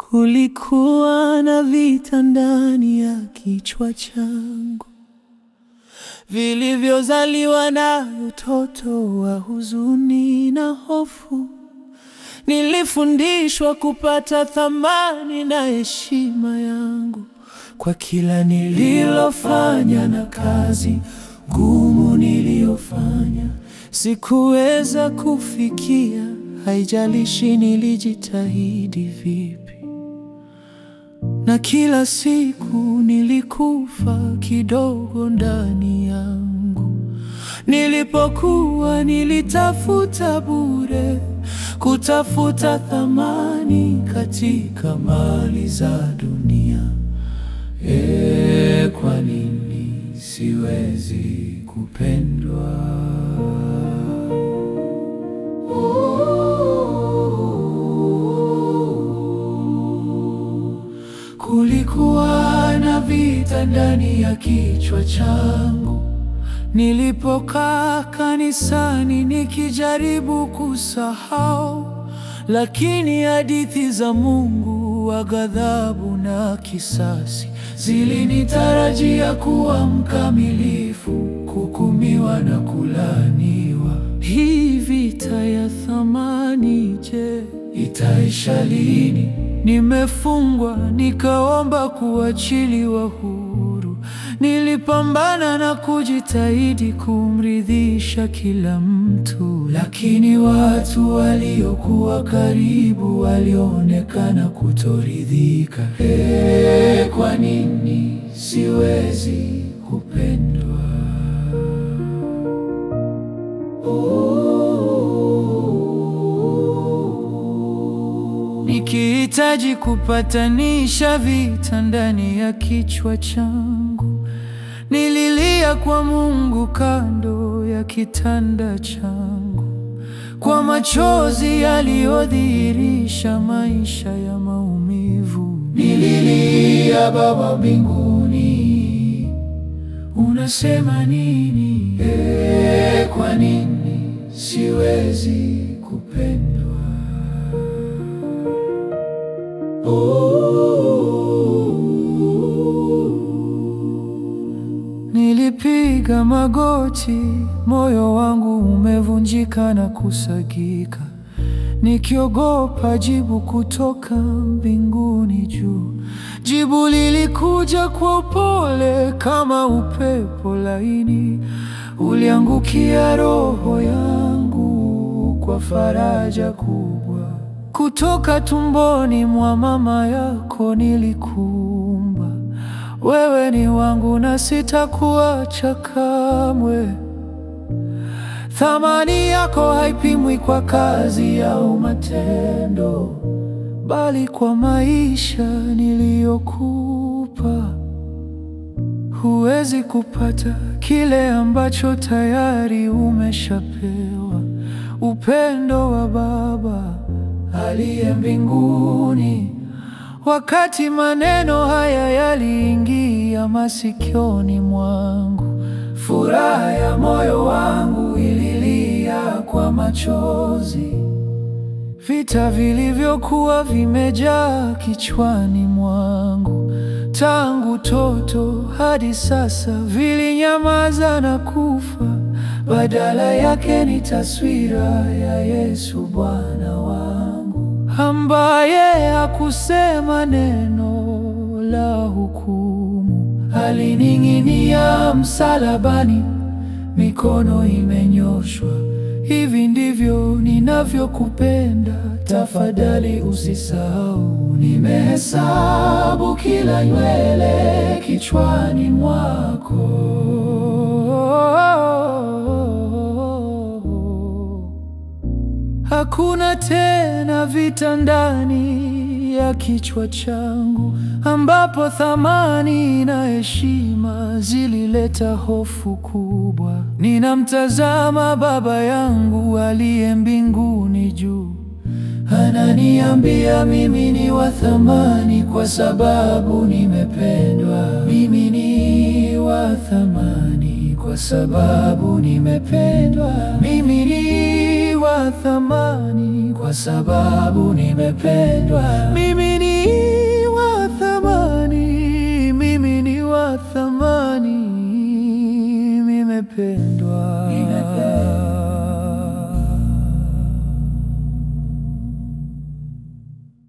Kulikuwa na vita ndani ya kichwa changu vilivyozaliwa na utoto wa huzuni na hofu. Nilifundishwa kupata thamani na heshima yangu kwa kila nililofanya na kazi ngumu niliyofanya. Sikuweza kufikia, haijalishi nilijitahidi vipi na kila siku nilikufa kidogo ndani yangu. Nilipokuwa nilitafuta bure, kutafuta thamani katika mali za dunia. E, kwa nini siwezi kupendwa? Kulikuwa na vita ndani ya kichwa changu nilipokaa kanisani nikijaribu kusahau, lakini hadithi za Mungu wa ghadhabu na kisasi zilinitarajia kuwa mkamilifu, kuhukumiwa na kulaaniwa. Hii vita ya thamani, je, itaisha lini? Nimefungwa nikaomba kuachiliwa huru. Nilipambana na kujitahidi kumridhisha kila mtu, lakini watu waliokuwa karibu walionekana kutoridhika. Ee, kwa nini siwezi kupendwa? Nikihitaji kupatanisha vita ndani ya kichwa changu, nililia kwa Mungu kando ya kitanda changu, kwa machozi yaliyodhihirisha maisha ya maumivu. Nililia, Baba mbinguni, unasema nini? Ee, kwa nini siwezi kupendwa? Nilipiga magoti, moyo wangu umevunjika na kusagika, nikiogopa jibu kutoka mbinguni juu. Jibu lilikuja kwa upole kama upepo laini, uliangukia roho yangu kwa faraja kubwa. Kutoka tumboni mwa mama yako nilikuumba, wewe ni wangu na sitakuacha kamwe. Thamani yako haipimwi kwa kazi au matendo, bali kwa maisha niliyokupa. Huwezi kupata kile ambacho tayari umeshapewa, upendo wa Baba aliye mbinguni. Wakati maneno haya yaliingia masikioni mwangu, furaha ya moyo wangu ililia kwa machozi. Vita vilivyokuwa vimejaa kichwani mwangu tangu toto hadi sasa vilinyamaza na kufa. Badala yake ni taswira ya Yesu Bwana wangu, ambaye hakusema neno la hukumu. Alining'inia msalabani, mikono imenyoshwa. Hivi ndivyo ninavyokupenda, tafadhali usisahau. Nimehesabu kila nywele kichwani mwako. Hakuna tena vita ndani ya kichwa changu, ambapo thamani na heshima zilileta hofu kubwa. Ninamtazama Baba yangu aliye mbinguni juu, ananiambia mimi ni wa thamani kwa sababu nimependwa. Mimi ni wa thamani kwa sababu nimependwa. Mimi ni wa thamani kwa sababu nimependwa. Mimi ni nimependwa.